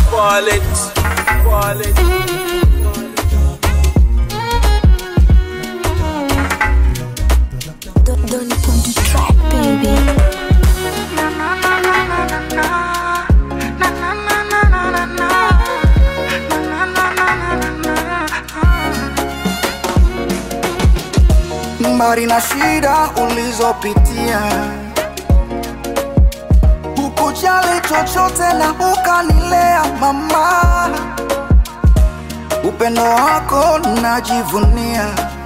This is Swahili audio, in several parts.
Wallet, wallet. Don't, don't on the track, baby. mbali na shida ulizopitia, hukujali chochote na ukanilea mama, upendo wako najivunia,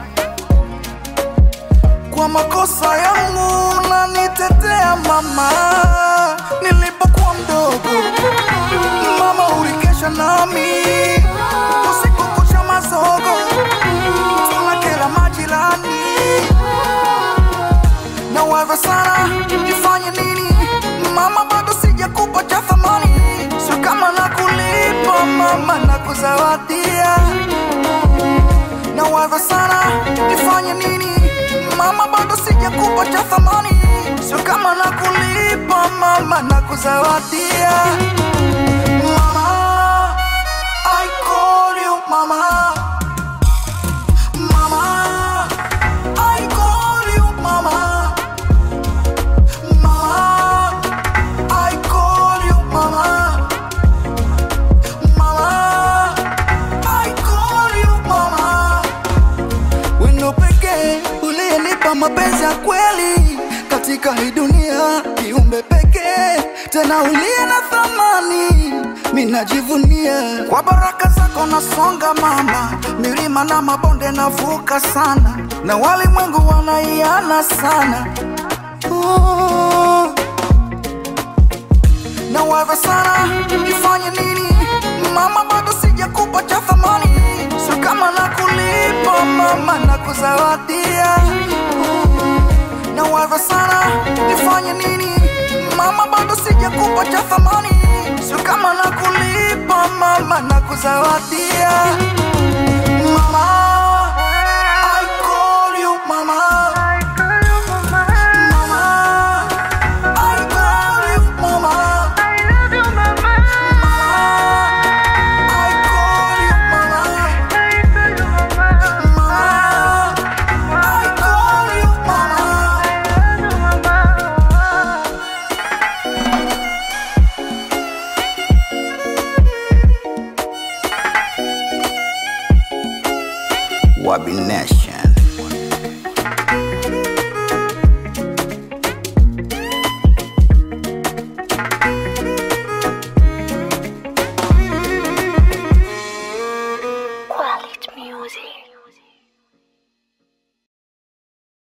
kwa makosa yangu nanitetea mama, nilipokuwa mdogo mama ulikesha nami usiku kucha mazogo tunakela majirani na wewe sana nifanye nini mama bado sijakupa cha thamani sio kama nakulipa mama na kuzawadia na wewe sana nifanye nini mama bado sijakupa cha thamani sio kama nakulipa mama na kuzawadia mama I call you mama Mama, I call you mama. Mama, I call you mama. Mama, I call you mama. Wendo pekee uliyenipa mapenzi ya kweli katika hii dunia, kiumbe pekee tena uliye na thamani, minajivunia kwa baraka zako nasonga mama, milima na mabonde navuka sana, na walimwengu wanaiana sana oh na wewe sana nifanye nini mama bado sijakupa cha thamani sio kama nakulipa mama na kuzawadia na wewe sana nifanye nini mama bado sijakupa cha thamani sio kama nakulipa mama na kuzawadia mama I call you mama Mama, I call you mama Mama, I call you mama Mama, I call you mama Wabi Nation. Quality music.